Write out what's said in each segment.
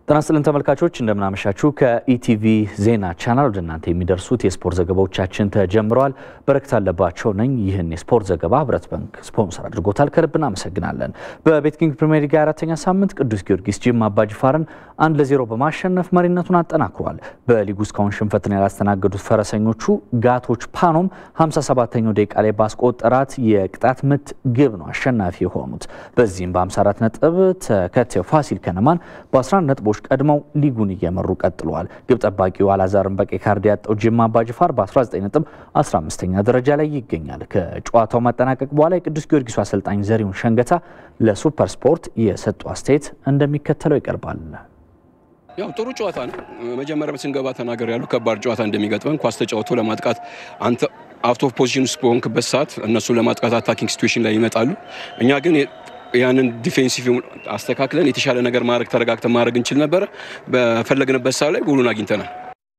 ጤና ይስጥልን ተመልካቾች እንደምናመሻችሁ። ከኢቲቪ ዜና ቻናል ወደ እናንተ የሚደርሱት የስፖርት ዘገባዎቻችን ተጀምረዋል። በረከት አለባቸው ነኝ። ይህን የስፖርት ዘገባ ህብረት ባንክ ስፖንሰር አድርጎታል። ከልብ እናመሰግናለን። በቤትኪንግ ፕሪሚየር ሊግ አራተኛ ሳምንት ቅዱስ ጊዮርጊስ ጅማ አባጅፋርን አንድ ለዜሮ በማሸነፍ መሪነቱን አጠናክሯል። በሊጉ እስካሁን ሽንፈትን ያላስተናገዱት ፈረሰኞቹ ጋቶች ፓኖም 57ኛው ደቂቃ ላይ ባስቆጠራት የቅጣት ምት ግብ ነው አሸናፊ የሆኑት። በዚህም በ54 ነጥብ ተከታዩ ፋሲል ከነማን በ11 ነጥቦች ቀድመው ሊጉን እየመሩ ቀጥለዋል። ግብ ጠባቂው አላዛርን በቀይ ካርድ ያጣው ጅማ አባጅፋር በ19 ነጥብ 15ኛ ደረጃ ላይ ይገኛል። ከጨዋታው መጠናቀቅ በኋላ የቅዱስ ጊዮርጊሱ አሰልጣኝ ዘሪሁን ሸንገታ ለሱፐር ስፖርት የሰጡ አስተያየት እንደሚከተለው ይቀርባል። ያው ጥሩ ጨዋታ ነው። መጀመሪያም ስንገባ ተናገር ያሉ ከባድ ጨዋታ እንደሚገጥመን ኳስ ተጫውቶ ለማጥቃት አንተ አውት ኦፍ ፖዚሽን ውስጥ በሆንክበት ሰዓት እነሱን ለማጥቃት አታኪንግ ሲትዌሽን ላይ ይመጣሉ። እኛ ግን ያንን ዲፌንሲቭ አስተካክለን የተሻለ ነገር ማድረግ ተረጋግተን ማድረግ እንችል ነበረ። በፈለግንበት ሰዓት ላይ ጎሉን አግኝተናል።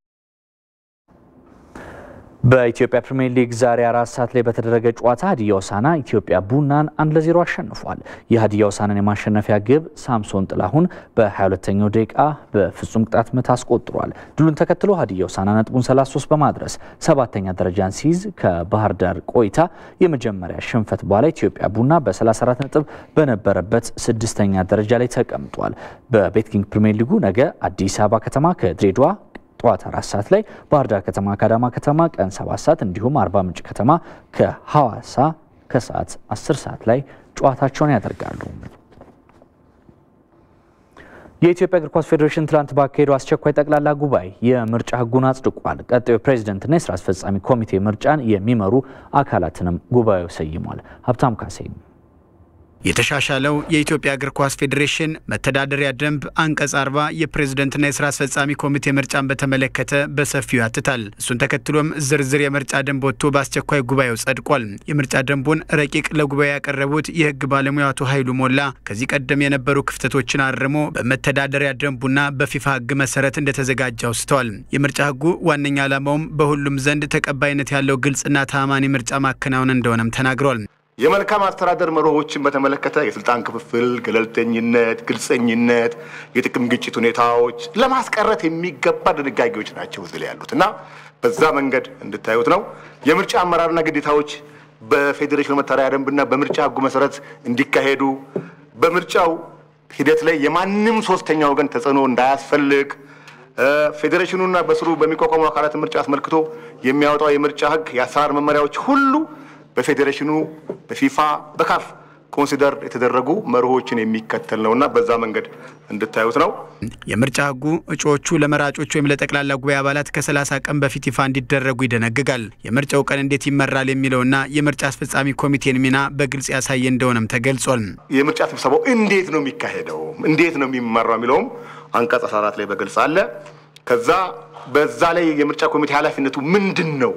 በኢትዮጵያ ፕሪምየር ሊግ ዛሬ አራት ሰዓት ላይ በተደረገ ጨዋታ ሀዲያ ሆሳዕና ኢትዮጵያ ቡናን አንድ ለዜሮ አሸንፏል። የሀዲያ ሆሳዕናን የማሸነፊያ ግብ ሳምሶን ጥላሁን በ22ኛው ደቂቃ በፍጹም ቅጣት ምት አስቆጥሯል። ድሉን ተከትሎ ሀዲያ ሆሳዕና ነጥቡን 33 በማድረስ ሰባተኛ ደረጃን ሲይዝ ከባህር ዳር ቆይታ የመጀመሪያ ሽንፈት በኋላ ኢትዮጵያ ቡና በ34 ነጥብ በነበረበት ስድስተኛ ደረጃ ላይ ተቀምጧል። በቤትኪንግ ፕሪምየር ሊጉ ነገ አዲስ አበባ ከተማ ከድሬዳዋ ጠዋት አራት ሰዓት ላይ ባህር ዳር ከተማ ከአዳማ ከተማ ቀን ሰባት ሰዓት እንዲሁም አርባ ምንጭ ከተማ ከሐዋሳ ከሰዓት አስር ሰዓት ላይ ጨዋታቸውን ያደርጋሉ። የኢትዮጵያ እግር ኳስ ፌዴሬሽን ትላንት ባካሄደው አስቸኳይ ጠቅላላ ጉባኤ የምርጫ ሕጉን አጽድቋል። ቀጣዩ ፕሬዚደንትና የስራ አስፈጻሚ ኮሚቴ ምርጫን የሚመሩ አካላትንም ጉባኤው ሰይሟል። ሀብታም ካሴ የተሻሻለው የኢትዮጵያ እግር ኳስ ፌዴሬሽን መተዳደሪያ ደንብ አንቀጽ አርባ የፕሬዝደንትና የስራ አስፈጻሚ ኮሚቴ ምርጫን በተመለከተ በሰፊው ያትታል። እሱን ተከትሎም ዝርዝር የምርጫ ደንብ ወጥቶ በአስቸኳይ ጉባኤው ጸድቋል። የምርጫ ደንቡን ረቂቅ ለጉባኤ ያቀረቡት የህግ ባለሙያ አቶ ኃይሉ ሞላ ከዚህ ቀደም የነበሩ ክፍተቶችን አርሞ በመተዳደሪያ ደንቡና በፊፋ ህግ መሰረት እንደተዘጋጀ አውስተዋል። የምርጫ ህጉ ዋነኛ ዓላማውም በሁሉም ዘንድ ተቀባይነት ያለው ግልጽና ተአማኒ ምርጫ ማከናወን እንደሆነም ተናግሯል። የመልካም አስተዳደር መርሆችን በተመለከተ የስልጣን ክፍፍል፣ ገለልተኝነት፣ ግልጸኝነት፣ የጥቅም ግጭት ሁኔታዎች ለማስቀረት የሚገባ ድንጋጌዎች ናቸው እዚህ ላይ ያሉት እና በዛ መንገድ እንድታዩት ነው። የምርጫ አመራርና ግዴታዎች በፌዴሬሽኑ መተዳደሪያ ደንብና በምርጫ ህጉ መሰረት እንዲካሄዱ በምርጫው ሂደት ላይ የማንም ሶስተኛ ወገን ተጽዕኖ እንዳያስፈልግ ፌዴሬሽኑና በስሩ በሚቋቋሙ አካላት ምርጫ አስመልክቶ የሚያወጣው የምርጫ ህግ የአሰራር መመሪያዎች ሁሉ በፌዴሬሽኑ በፊፋ በካፍ ኮንሲደር የተደረጉ መርሆችን የሚከተል ነውና በዛ መንገድ እንድታዩት ነው። የምርጫ ህጉ እጩዎቹ ለመራጮች ወይም ለጠቅላላ ጉባኤ አባላት ከ30 ቀን በፊት ይፋ እንዲደረጉ ይደነግጋል። የምርጫው ቀን እንዴት ይመራል የሚለውና የምርጫ አስፈጻሚ ኮሚቴን ሚና በግልጽ ያሳየ እንደሆነም ተገልጿል። የምርጫ ስብሰባው እንዴት ነው የሚካሄደው፣ እንዴት ነው የሚመራው የሚለውም አንቀጽ 14 ላይ በግልጽ አለ። ከዛ በዛ ላይ የምርጫ ኮሚቴ ኃላፊነቱ ምንድን ነው?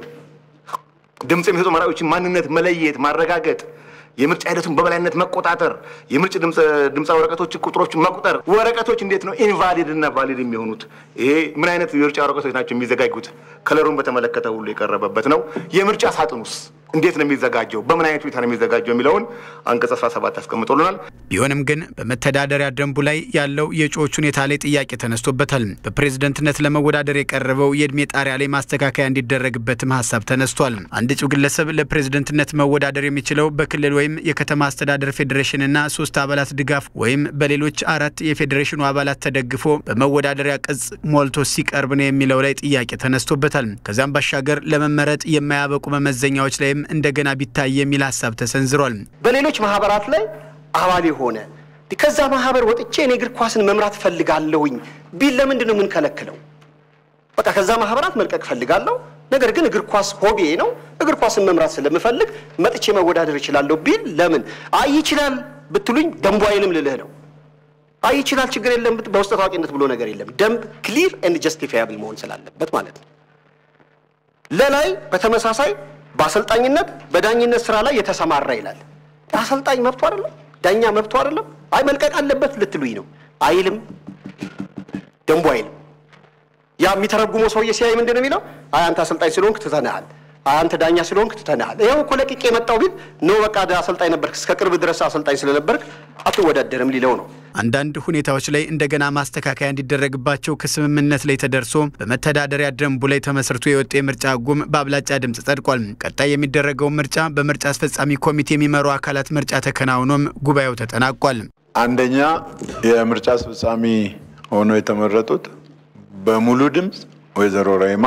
ድምፅ የሚሰጡ መራጮችን ማንነት መለየት፣ ማረጋገጥ፣ የምርጫ ሂደቱን በበላይነት መቆጣጠር፣ የምርጭ ድምፃ ወረቀቶች ቁጥሮችን መቁጠር፣ ወረቀቶች እንዴት ነው ኢንቫሊድ እና ቫሊድ የሚሆኑት? ይሄ ምን አይነት የምርጫ ወረቀቶች ናቸው የሚዘጋጁት? ከለሩን በተመለከተ ሁሉ የቀረበበት ነው። የምርጫ ሳጥኑስ እንዴት ነው የሚዘጋጀው? በምን አይነት ሁኔታ ነው የሚዘጋጀው የሚለውን አንቀጽ 17 ያስቀምጦልናል። ቢሆንም ግን በመተዳደሪያ ደንቡ ላይ ያለው የእጩዎች ሁኔታ ላይ ጥያቄ ተነስቶበታል። በፕሬዝደንትነት ለመወዳደር የቀረበው የእድሜ ጣሪያ ላይ ማስተካከያ እንዲደረግበትም ሀሳብ ተነስቷል። አንድ እጩ ግለሰብ ለፕሬዝደንትነት መወዳደር የሚችለው በክልል ወይም የከተማ አስተዳደር ፌዴሬሽንና ሶስት አባላት ድጋፍ ወይም በሌሎች አራት የፌዴሬሽኑ አባላት ተደግፎ በመወዳደሪያ ቅጽ ሞልቶ ሲቀርብ ነው የሚለው ላይ ጥያቄ ተነስቶበታል። ከዚያም ባሻገር ለመመረጥ የማያበቁ መመዘኛዎች ላይም እንደገና ቢታይ የሚል ሀሳብ ተሰንዝሯል። በሌሎች ማህበራት ላይ አባል የሆነ ከዛ ማህበር ወጥቼ እኔ እግር ኳስን መምራት ፈልጋለሁኝ ቢል ለምንድን ነው የምንከለክለው? በቃ ከዛ ማህበራት መልቀቅ ፈልጋለሁ፣ ነገር ግን እግር ኳስ ሆቢዬ ነው፣ እግር ኳስን መምራት ስለምፈልግ መጥቼ መወዳደር እችላለሁ ቢል ለምን? አይ ይችላል ብትሉኝ ደንቡ አይልም ልልህ ነው። አይ ይችላል ችግር የለም በውስጥ ታዋቂነት ብሎ ነገር የለም። ደንብ ክሊር ኤንድ ጀስቲፋያብል መሆን ስላለበት ማለት ነው። ለላይ በተመሳሳይ በአሰልጣኝነት በዳኝነት ስራ ላይ የተሰማራ ይላል። አሰልጣኝ መብቱ አይደለም? ዳኛ መብቱ አይደለም? አይ መልቀቅ አለበት ልትሉኝ ነው? አይልም፣ ደንቡ አይልም። ያ የሚተረጉመው ሰውዬ ሲያይ ምንድን ነው የሚለው? አይ አንተ አሰልጣኝ ስለሆንክ ትተንሃል፣ አንተ ዳኛ ስለሆንክ ትተናል። ይኸው እኮ ለቅቄ የመጣው ቢል ነው በቃ አሰልጣኝ ነበርክ፣ እስከ ቅርብ ድረስ አሰልጣኝ ስለነበርክ አትወዳደርም ሊለው ነው። አንዳንድ ሁኔታዎች ላይ እንደገና ማስተካከያ እንዲደረግባቸው ከስምምነት ላይ ተደርሶ በመተዳደሪያ ደንቡ ላይ ተመስርቶ የወጣ የምርጫ ሕጉም በአብላጫ ድምፅ ጸድቋል። ቀጣይ የሚደረገውን ምርጫ በምርጫ አስፈጻሚ ኮሚቴ የሚመሩ አካላት ምርጫ ተከናውኖም ጉባኤው ተጠናቋል። አንደኛ የምርጫ አስፈጻሚ ሆነው የተመረጡት በሙሉ ድምፅ ወይዘሮ ራይማ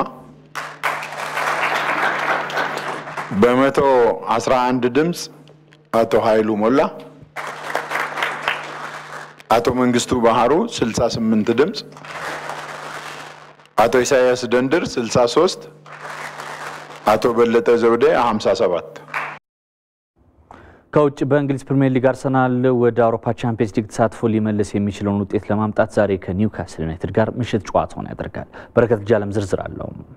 በመቶ አስራ አንድ ድምፅ አቶ ኃይሉ ሞላ፣ አቶ መንግስቱ ባህሩ 68 ድምፅ፣ አቶ ኢሳያስ ደንድር 63፣ አቶ በለጠ ዘውዴ 57። ከውጭ በእንግሊዝ ፕሪምየር ሊግ አርሰናል ወደ አውሮፓ ቻምፒየንስ ሊግ ተሳትፎ ሊመልስ የሚችለውን ውጤት ለማምጣት ዛሬ ከኒውካስል ዩናይትድ ጋር ምሽት ጨዋታውን ያደርጋል። በረከት ጃለም ዝርዝር አለው።